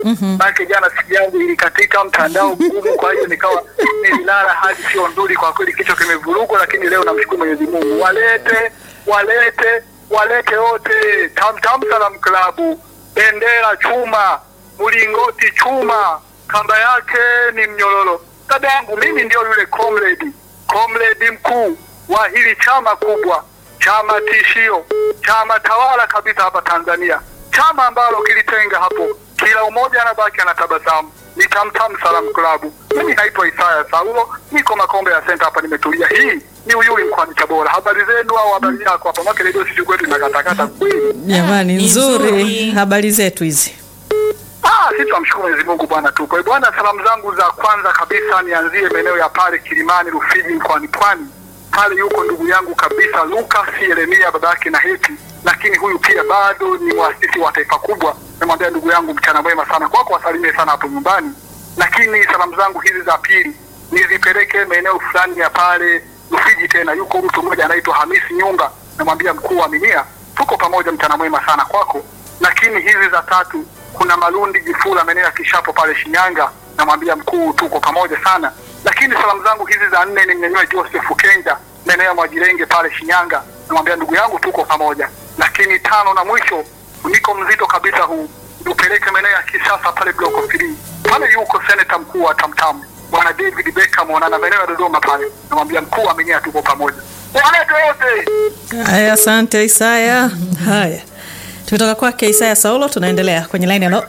Maana jana siku yangu ilikatika mtandao mgumu, kwa hiyo nikawa nililala hadi sio nzuri kwa kweli, kichwa kimevurugwa, lakini leo namshukuru Mwenyezi Mungu. Walete walete walete wote, Tamtam Salam Klabu, bendera chuma, mlingoti chuma, kamba yake ni mnyororo. Dada yangu mimi ndio yule comrade, comrade mkuu wa hili chama kubwa, chama tishio, chama tawala kabisa hapa Tanzania, chama ambalo kilitenga hapo, kila umoja anabaki anatabasamu. Ni Tamtam Salam Klabu. Mimi naitwa Isaya Saulo, niko Makombe ya Center hapa, nimetulia. Hii ni Uyui mkoani Tabora. Habari zenu au habari yako hapa? Mwake redio sisi kwetu inakatakata kweli. Jamani, ni nzuri. nzuri. Habari zetu hizi. Ah, sisi tunamshukuru Mwenyezi Mungu bwana tupo. Eh, Bwana, salamu zangu za kwanza kabisa nianzie maeneo ya pale Kilimani Rufiji mkoani Pwani. Pale yuko ndugu yangu kabisa Lucas Yeremia babake na Heti, lakini huyu pia bado ni mwasisi wa taifa kubwa. Namwambia ndugu yangu mchana mwema sana kwako, wasalimie sana hapo nyumbani. Lakini salamu zangu hizi za pili nizipeleke maeneo fulani ya pale Rufiji tena, yuko mtu mmoja anaitwa Hamisi Nyumba, namwambia mkuu wa Minia, tuko pamoja, mchana mwema sana kwako. Lakini hizi za tatu kuna Malundi Jifula maeneo ya Kishapo pale Shinyanga, namwambia mkuu, tuko pamoja sana. Lakini salamu zangu hizi za nne ni mnyanyue Joseph Kenja maeneo ya Mwajirenge pale Shinyanga, namwambia ndugu yangu, tuko pamoja. Lakini tano na mwisho, niko mzito kabisa huu, upeleke maeneo ya Kisasa pale Block 3 pale yuko seneta mkuu wa Tamtam bwana David Beckham, na maeneo ya Dodoma pale, namwambia mkuu, aminia, tuko pamoja. Walete wote Haya, asante Isaya. Haya, tumetoka kwake Isaya Saulo, tunaendelea kwenye line. Halo,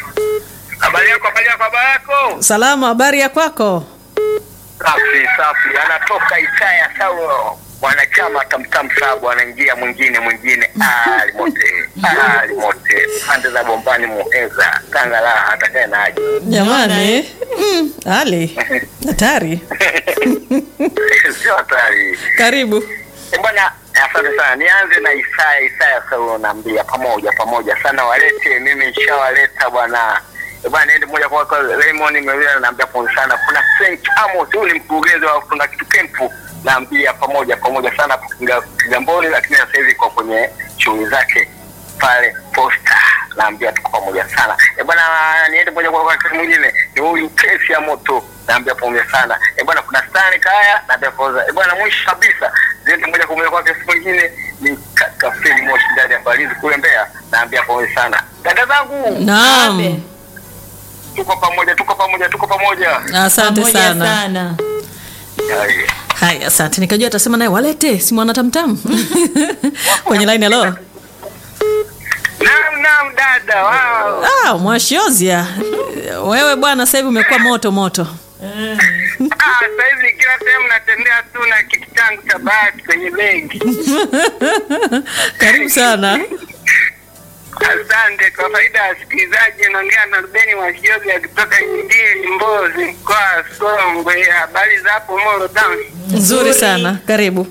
habari yako, habari yako, habari yako. salama, habari ya kwako? Safi safi, anatoka Isaya Saulo, mwanachama Tamtam Sabu, anaingia mwingine mwingine, ali mote ali mote, pande za Bombani, Muheza, Tanga, la atakaye na aje Jamani, mm, Ali hatari. sio hatari Karibu. Eh, bwana. Asante sana, nianze na Isaya. Isaya Saulo, naambia pamoja pamoja sana, walete mimi nishawaleta bwana. Eh, bwana, niende moja kwa kwa Raymond Mewila, naambia pole sana. Kuna Frank Amos, huyu ni mkurugenzi wa kuna kitu kempu, naambia pamoja pamoja sana Kiga- Kigamboni, lakini sasa hivi kwa kwenye shughuli zake pale Posta, naambia tuko pamoja sana. Eh, bwana, niende moja kwa kwa kitu mwingine, ni huyu kesi ya moto, naambia pamoja sana. Eh, bwana, kuna Stani Kaya, naambia pamoja. Eh, bwana, mwisho kabisa ziende moja kwa moja kwa kesi mwingine ni kaka Feli Moshi ndani ya Balizi kule Mbeya, naambia pamoja sana. Dada zangu, Naam, tuko pamoja, tuko pamoja, tuko pamoja. asante Pamoja sana. sana. Haya. Haya, asante. Nikajua atasema naye walete, si mwana tamtam kwenye line. Halo, Naam, naam dada, wow. ah, Mwashiozia, wewe bwana, sasa hivi umekuwa moto moto. Ah, sasa hivi kila sehemu natembea tu na kitu changu cha bahati kwenye begi. Karibu sana. Asante. Kwa faida ya wasikilizaji, naongea na Rubeni Mwashiozi akitoka Nyimbili, Mbozi, mkoa wa Songwe. Habari za hapo Moro Town? Nzuri sana, karibu.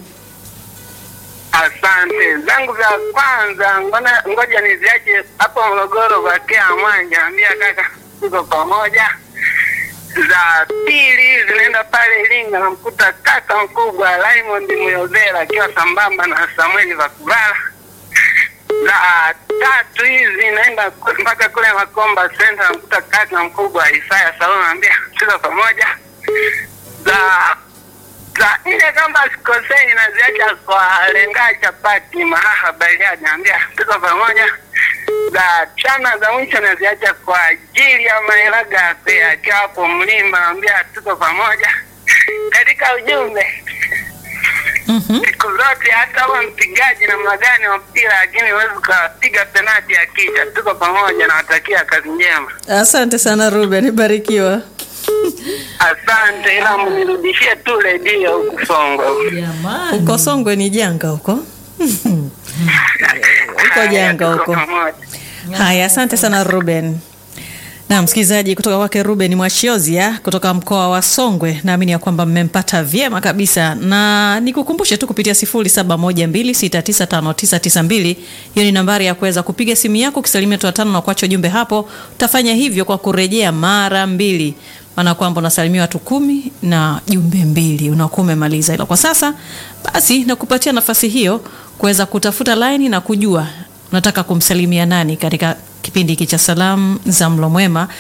Asante. Zangu za kwanza, ngona ngoja niziache hapo Morogoro kwa Kea Mwanja, ambia kaka tuko pamoja. Za pili zinaenda pale Iringa, namkuta kaka mkubwa Raymond Muyozera akiwa sambamba na Samueli Vakubala. Za tatu hizi naenda ku- mpaka kule Makomba Center, namkuta kaka mkubwa Isaya Salome, ambia tuko pamoja. Za za nne kama sikosei, naziacha kwa lenga chapati mahaha Bariadi, naambia tuko pamoja. Za chana za mwisho naziacha kwa ajili ya Maelaga akiwa hapo mlima, naambia tuko pamoja. Katika ujumbe Mhm. siku zote, hata uwe mpigaji namna gani wa mpira, lakini huwezi ukapiga penati ya kichwa. Tuko pamoja, nawatakia kazi njema. Asante sana Ruben, barikiwa. Asante, ila mnirudishie tu redio huku Songwe. Jamani. Uko Songwe ni janga huko. Uko Haya, janga tuko huko. pamoja. Haya, asante sana Ruben. Na msikilizaji kutoka kwake Ruben Mwashiozia kutoka mkoa wa Songwe, naamini ya kwamba mmempata vyema kabisa, na nikukumbushe tu kupitia 0712695992 hiyo ni nambari ya kuweza kupiga simu yako ukisalimia tu watano na kuacha ujumbe hapo. Utafanya hivyo kwa kurejea mara mbili, maana kwamba unasalimia watu kumi na jumbe mbili unakuwa umemaliza. Ila kwa sasa basi nakupatia nafasi hiyo kuweza kutafuta laini na kujua unataka kumsalimia nani katika kipindi hiki cha salamu za mlo mwema